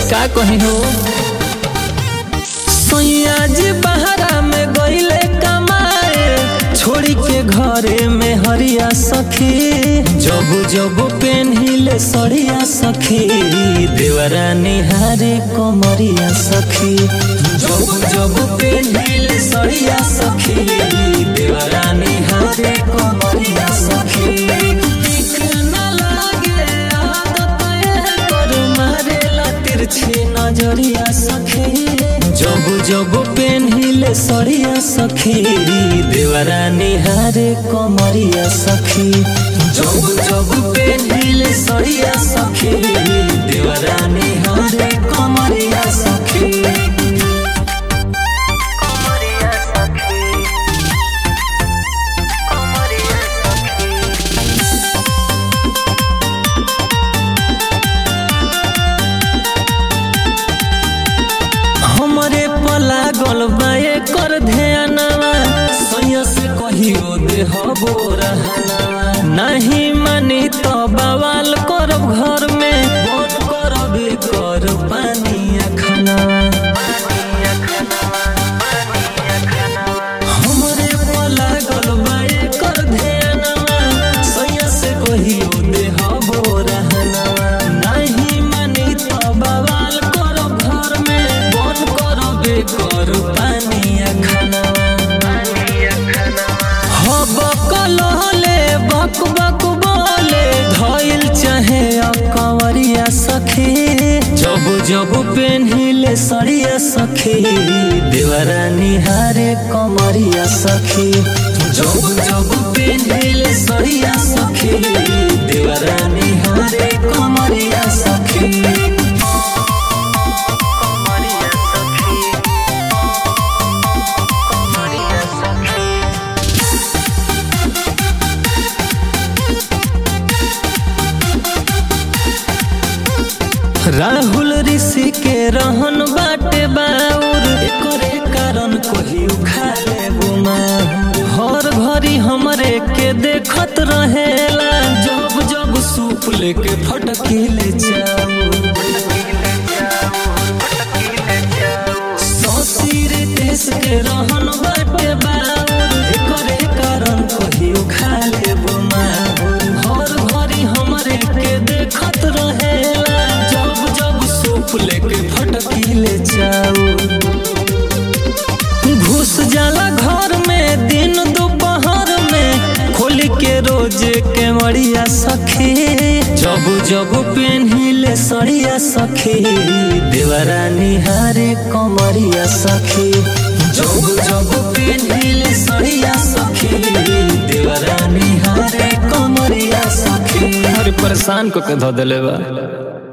का कही हो सैया जी बहरा में गईले कमाए छोड़ी के घरे में हरिया सखी जब जब पेन्हिले सड़िया सखी देवरा निहारे कमरिया सखी जब जब पेन्हिले सड़िया सखी देवरा निहारे कमरिया सखी ठीक न लागे आदत एकर मारेला तिरछी नजरिया सखी जब जब पेन्हिले सड़िया सखी देवरा निहारे कमरिया सखी जब जब पेन्हिले सड़िया सखी देवरा निहारे कमरिया सखी Komoria Sakhi Komoria Sakhi हमरे पला गल बाए कर ध्यानवा सैया से कहियो देहबो रहनवा नहीं मानी तो बवाल करब घर में बहुत करब कर पानी खनवा हमरे पला गल बाए कर ध्यानवा सैया से कहियो देहबो रहनवा नहीं मानी तो बवाल करब घर में बन करब कर पानी खनवा हब कलहले बक बक बोले धइल चाहे कंवरिया सखी जब जब पेन्हिले सड़िया सखी देवरा निहारे कमरिया सखी जब जब पेन्हिले सड़िया सखी देवरा निहारे कमरिया सखी Komoria Sakhi Komoria Sakhi Rahul ऋषि के रहन बाटे बाउर एकरे कारण कोही उखा ले हर घड़ी हमरे के देखत रहेला जब जब सूप लेके फटकीले जाऊ ससुर देश के रहन बाटे बाउर एकरे कारण कोही उखा ले हर घड़ी हमरे के देखत रहेला जब जब सूप लेके फटकीले जाऊ घुस जाला घर में दिन दोपहर में खोल के रोज के मरिया सखी जब जब पेन्हिले सड़िया सखी देवरा निहारे कमरिया सखी जब जब पेन्हिले सड़िया सखी देवरा निहारे कमरिया सखी अरे परेशान को के धो देले बा